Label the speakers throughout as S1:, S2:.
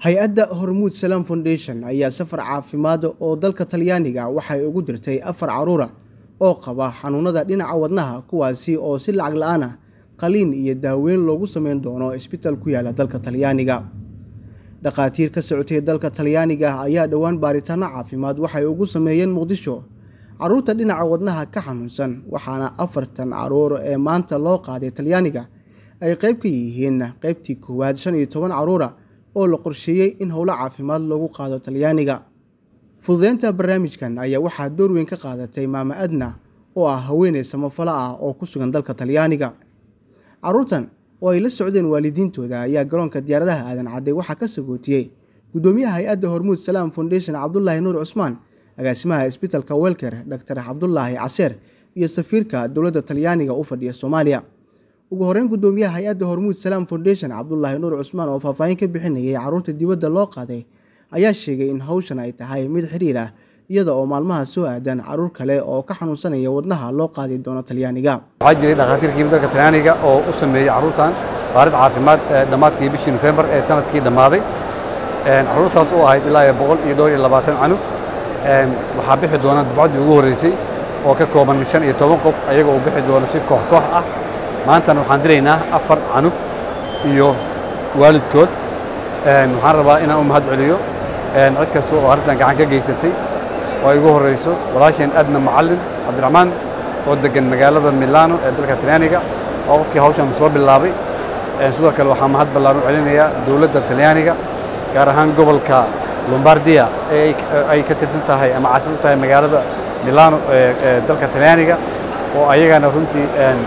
S1: hay-adda hormuud salaam foundation ayaa safar caafimaad oo dalka talyaaniga waxay ugu dirtay afar caruura oo qaba xanuunada dhinaca wadnaha kuwaasi oo si lacag la-aan ah qaliin iyo daaweyn loogu sameyn doono isbitaal ku yaala dalka talyaaniga dhakhaatiir ka socotay dalka talyaaniga ayaa dhowaan baaritaano caafimaad waxay ugu sameeyeen muqdisho caruurta dhinaca wadnaha ka xanuunsan waxaana afartan caruur ee maanta loo qaaday talyaaniga ay qayb ka yihiin qaybtii koowaad shan iyo toban caruura oo la qorsheeyey in howlo caafimaad loogu qaado talyaaniga fududeynta barnaamijkan ayaa waxaa door weyn ka qaadatay maama adna oo ah haweeney samafalo ah oo ku sugan dalka talyaaniga caruurtan oo ay la socdeen waalidiintooda ayaa garoonka diyaaradaha aadan cadday waxaa ka sagootiyey guddoomiyaha hay-adda hormuud salaam foundation cabdulaahi nuur cusmaan agaasimaha isbitaalka welker doctor cabdulaahi caseer iyo safiirka dowladda talyaaniga u fadhiya soomaaliya ugu horeyn guddoomiyaha hay-adda hormuud salaam foundation cabdulaahi nuur cusmaan oo faahfaahin ka bixinayay caruurta dibadda loo qaaday ayaa sheegay in hawshan ay tahay mid xiriir ah iyada oo maalmaha soo aadan caruur kale oo ka xanuunsanaya wadnaha loo qaadi doono talyaaniga
S2: waxaa jiray dhakhaatiirkii dalka talyaaniga oo u sameeyey carruurtan baarid caafimaad dhammaadkii bishii nofembar ee sanadkii dhammaaday carruurtaas u ahayd ilaa iyo boqol iyo dhowr iyo labaatan canug waxaa bixi doona dufcaddii ugu horreysay oo ka kooban shan iyo toban qof ayaga uu bixi doono si koox koox ah maantana waxaan diraynaa afar canug iyo waalidkood waxaan rabaa inaan u mahad celiyo cid kasta oo arrintan gacan ka geysatay oo ay ugu horreyso walaasheen adna macallin cabdiraxmaan oo deggan magaalada milano ee dalka talyaaniga oo qofkii hawshan soo bilaabay sidoo kale waxaa mahad ballaan u celinayaa dowladda talyaaniga gaar ahaan gobolka lombardia ee ay ka tirsan tahay ama caasimad u tahay magaalada milano ee dalka talyaaniga oo ayagana runtii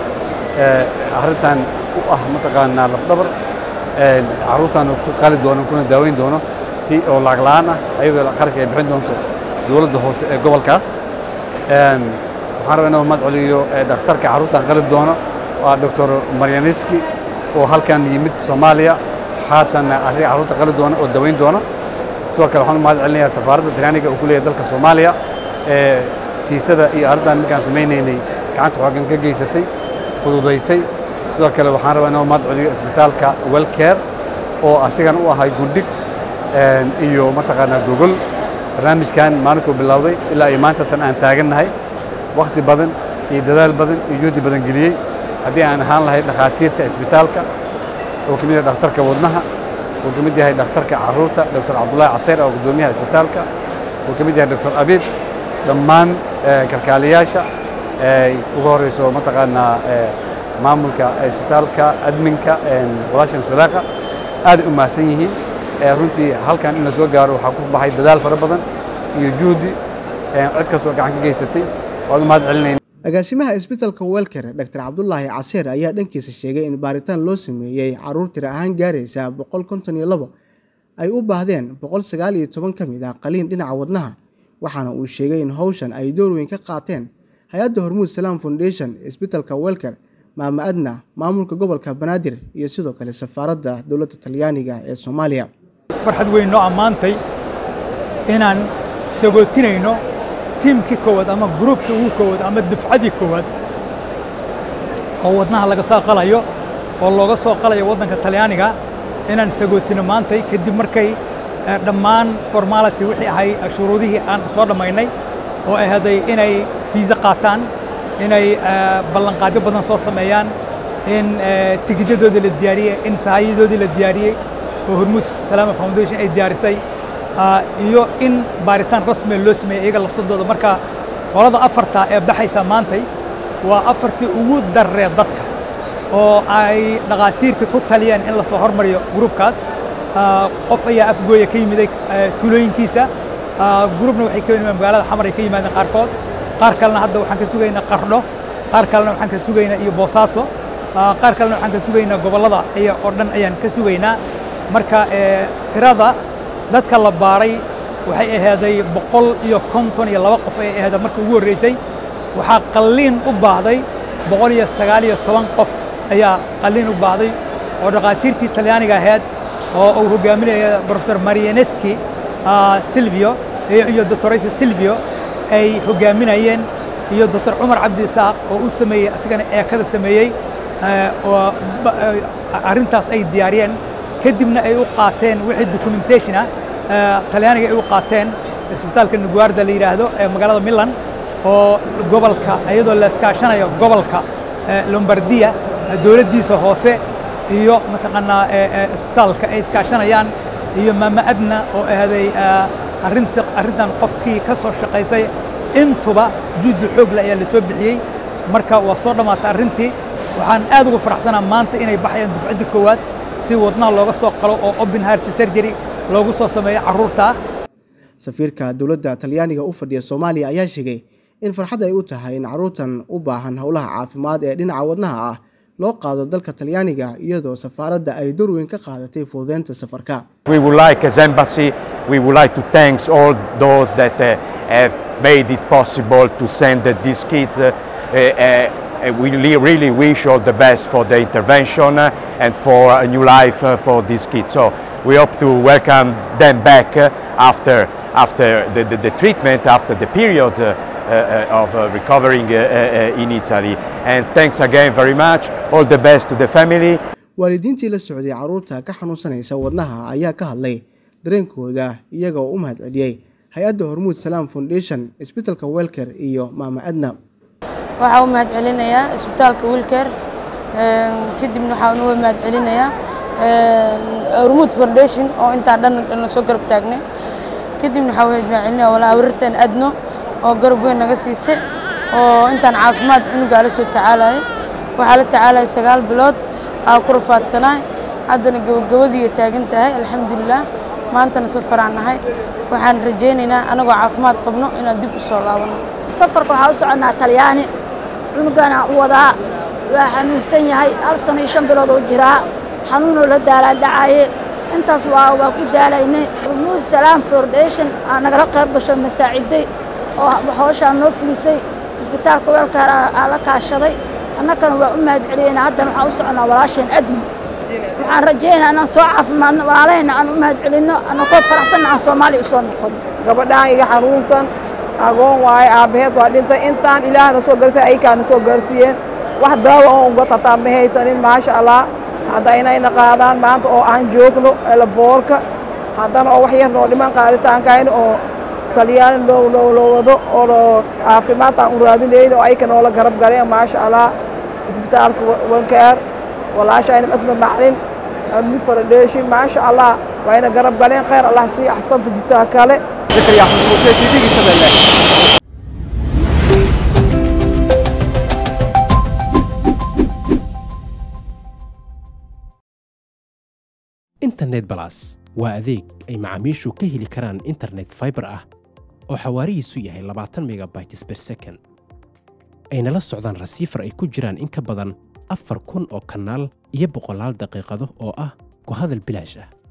S2: arrintan u ah mataqaanaa lafdhabar carruurtan ku qali doono kuna daaweyn doono si oo lacag la'aan ah ayadoo qarashka ay bixin doonto dowladda hoose ee gobolkaas waxaan rabaa inuu mahad celiyo dhakhtarka carruurtan qali doono waa doctor maryaniski oo halkan yimid soomaaliya haatan asiga carruurta qali doona oo daweyn doona sidoo kale waxaan u mahad celinayaa safaaradda talyaaniga uu ku leeyahay dalka soomaaliya ee fiisada iyo arrintan markaan samaynaynay gacanta xoogan ka geysatay fududaysay sidoo kale waxaan rabaa inuu mahad celiyo isbitaalka welcare oo asigan u ahay gundhig iyo mataqaanaa gogol barnaamijkan maalinkuu bilowday ilaa iyo maanta tan aan taagannahay wakhti badan iyo dadaal badan iyo juhdi badan geliyey haddii aan ahaan lahayd dhakhaatiirta isbitaalka oo ka mid yahay dhakhtarka wadnaha uu ka mid yahay dhakhtarka carruurta doctor cabdullaahi caseer oo guddoomiyaha isbitaalka uu ka mid yahay doctor abid dhammaan kalkaaliyaasha ugu horreyso mataqaanaa maamulka isbitaalka adminka walaashan sulaaqa aaday u mahadsan yihiin runtii halkan in la soo gaaro waxaa ku baxay dadaal fara badan iyo juhdi cid kastoo gacan ka geysatay waad u mahad celinayna
S1: agaasimaha isbitaalka welker doctor cabdulaahi caseer ayaa dhankiisa sheegay in baaritaan loo sameeyey caruur tira ahaan gaaraysa boqol konton iyo labo ay u baahdeen boqol sagaal iyo toban ka mid ah qaliin dhinaca wadnaha waxaana uu sheegay in howshan ay door weyn ka qaateen hay-adda hormuud salaam foundation isbitaalka welker maama adna maamulka gobolka banaadir iyo sidoo kale safaaradda dowladda talyaaniga ee soomaaliya
S3: farxad weyn noo ammaantay inaan sagootinayno tiimkii koowaad ama gruubkii ugu koowaad ama dufcadii koowaad oo wadnaha laga soo qalayo oo looga soo qalayo waddanka talyaaniga inaan sagootino maantay kadib markay dhammaan formality wixii ahay shuruudihii aan soo dhammaynay oo ay haday inay fiisa qaataan inay ballanqaadyo badan soo sameeyaan in tigidyadoodii la diyaariyey in sahaayadoodii la diyaariyey oo hormuud salaama foundation ay diyaarisay iyo in baaritaan rasmiga loo sameeyey iyaga lafsadooda marka qolada afarta ee baxaysa maantay waa afartii ugu darree dadka oo ay dhakhaatiirtii ku taliyeen in lasoo hormariyo gruubkaas qof ayaa afgooya ka yimiday tuulooyinkiisa gruubna waxay ka yimaadeen magaalada xamar ay ka yimaadeen qaarkood qaar kalena hadda waxaan ka sugaynaa qardho qaar kalena waxaan ka sugaynaa iyo boosaaso qaar kalena waxaan ka sugaynaa gobollada iyo oo dhan ayaan ka sugaynaa marka tirada dadka la baaray waxay ahaaday boqol iyo konton iyo laba qof ay ahaada markii ugu horreysay waxaa qalliin u baahday boqol iyo sagaal iyo toban qof ayaa qalliin u baahday oo dhakhaatiirtii talyaaniga ahayd oo uu hogaaminaya professor marianeski silvio iyo doctoraysa silvio ay hogaaminayeen iyo doctor cumar cabdi isaaq oo u sameeyey asigana eekada sameeyey oo arrintaas ay diyaariyeen kadibna ay u qaateen wixii documentation ah talyaaniga ay u qaateen isbitaalka nuguarda la yidhaahdo ee magaalada milan oo gobolka iyadoo la iskaashanayo gobolka lombardiya dowladdiisa hoose iyo mataqaanaa isbitaalka ay iskaashanayaan iyo maama adna oo ahday arrinta arrintan qofkii ka soo shaqaysay intuba juhdi xoogle ayaa la soo bixiyey marka waa soo dhammaatay arrintii waxaan aad ugu faraxsanaa maanta inay baxayaan dufcaddii koowaad si wadnaha looga soo qalo oo open heart surgery loogu soo sameeyo carruurta
S1: safiirka dowladda talyaaniga u fadhiya soomaaliya ayaa sheegay in farxad ay u tahay in carruurtan u baahan howlaha caafimaad ee dhinaca wadnaha ah loo qaado dalka talyaaniga iyadoo safaaradda ay door weyn ka qaadatay fududeynta safarka
S4: We would like as embassy, we would like to thank all those that uh, have made it possible to send uh, these kids. Uh, uh, we really wish all the best for the intervention uh, and for a new life uh, for these kids. So we hope to welcome them back uh, after after the, the, the treatment, after the period uh, uh, of uh, recovering uh, uh, in Italy. And thanks again very much. All the best to the family.
S1: waalidiintii la socday carruurta ka xanuunsanaysa wadnaha ayaa ka hadlay dareenkooda iyaga oo u mahad celiyey hay-adda hormuud salaam foundation isbitalka welker iyo maama adna
S5: waxaa u mahad celinayaa isbitaalka wilker kadibna waxaa uga mahad celinayaa hormuud foundation oo intaa dhan na soo garab taagnay kadibna waxaa mahad celinaya walaa awrirtan adno oo garab weyn naga siisay oo intaan caafimaad cunugaa la soo tacaalayo waxaa la tacaalaya sagaal bilood aa ku rafaadsanaa haddana gabagabadiiyo taagan tahay alxamdulilah maantana safaraan nahay waxaan rajaynaynaa anagoo caafimaad qabno inaan dib u soo laabano
S6: safarka waxaa u soconnaa talyaani cunugana u wadaa waa xanuunsan yahay hal sano iyo shan bilood oo jiraa xanuunoo la daalaa dhacaye intaas waa waa ku daalaynay rumuud salaam foundation aa nagala qayb gasho masaaciday oo hooshaa noo fulisay isbitaalka weelkaar aa la kaashaday annagana waa u mahad celiyeyna haddana waxaan u soconnaa walaasheen admi waxaan rajaynaa inaan soo caafimaadno walaalahayna aan u mahad celinno annakoo faraxsanna aan soomaaliya u soo noqono
S7: gabadhaan iga xanuunsan agoon waaye aabbaheed waa dhintay intaan ilaahna soo gaarsiy aykaana soo gaarsiiyeen wax daawa oo uga tataa ma haysanin maasha allah hadda inayna qaadaan maanta oo aan joogno elaboorka haddana oo wax yar noo dhiman qaaditaankayna oo talyaani loo loo loo wado oo caafimaad aan u raadinayno oo ayka noola garab galeen maasha allah isbitaalka wankaar walaashayna madma maclin mid faradheeshin maasha allah wayna garab galeen khayr allah sii axsanta jisaa kale
S2: ذكريا أحمد موسى تي في شباب
S8: internet balas waa adeeg ay macaamiishu ka heli karaan internet fiber ah oo xawaarihiisu yahay labaatan megabytes per second ayna la socdaan rasiifar ay ku jiraan in ka badan afar kun oo kanaal iyo boqolaal daqiiqado oo ah ku hadal bilaash ah